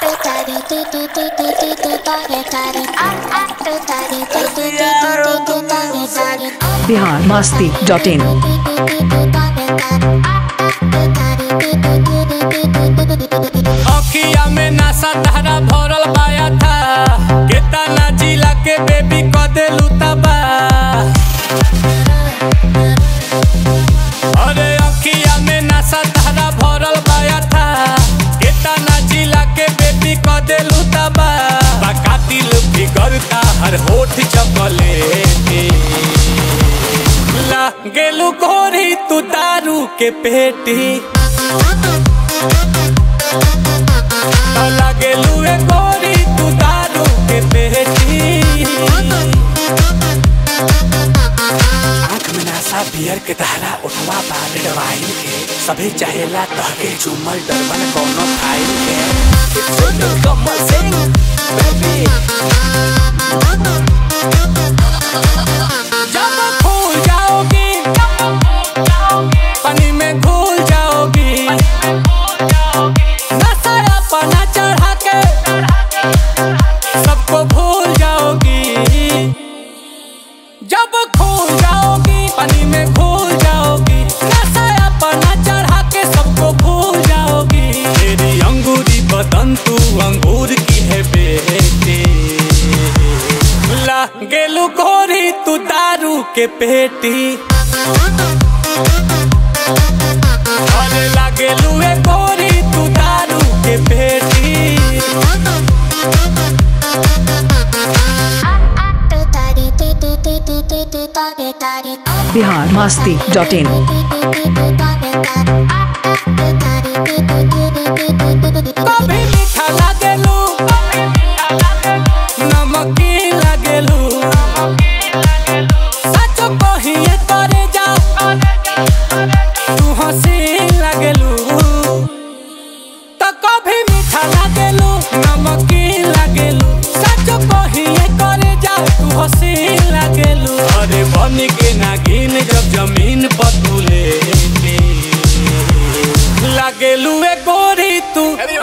Bihar Masti dot in अखिया में नशा धारा भरल पाया था केतना जिला के बेबी क देलू तबा अरे अखिया में नशा धारा भरल पाया था केतना जिला के बेबी क देलू तबा बका दिल बिगड़ता हर होठ चपले ला गेलू गोरी तू दारू के पेटी लागेलू ए गोरी तू दारू के पेटी आँख में नशा बियर के धारा उठवा बारेड वाइन के सभी चाहेला तहके झूमल डरबन कोनो फाइल के सोनू कमल सिंह बेबी जब फूल जाओगी पानी में घुल जाओगी नशा अपना चढ़ा के सबको भूल जाओगी जब खो जाओगी पानी में घुल जाओगी नशा अपना चढ़ा के सबको भूल जाओगी तेरी अंगूरी बदन तू अंगूर की है बेटी ला गेलू गोरी तू दारू के पेटी अरे लागेलू ए गोरी तू दारू के पेटी बिहार मस्ती डॉट इन कभी मीठा लागेलू नमकीन लागेलू सच कहिए करे जा तू हसीन लागेलू तो कभी मीठा लागेलू नमकीन लागेलू सच कहिए करे जा तू हसीन लागेलू अरे बन के नागिन जब जमीन पर तू लेटी लागेलू ए गोरी तू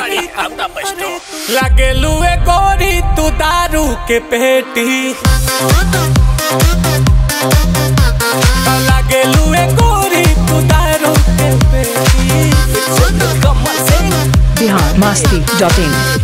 लागेलू ए गोरी तू दारू के पेटी लागेलू ए गोरी तू दारू के पेटी बिहार मस्ती डॉट इन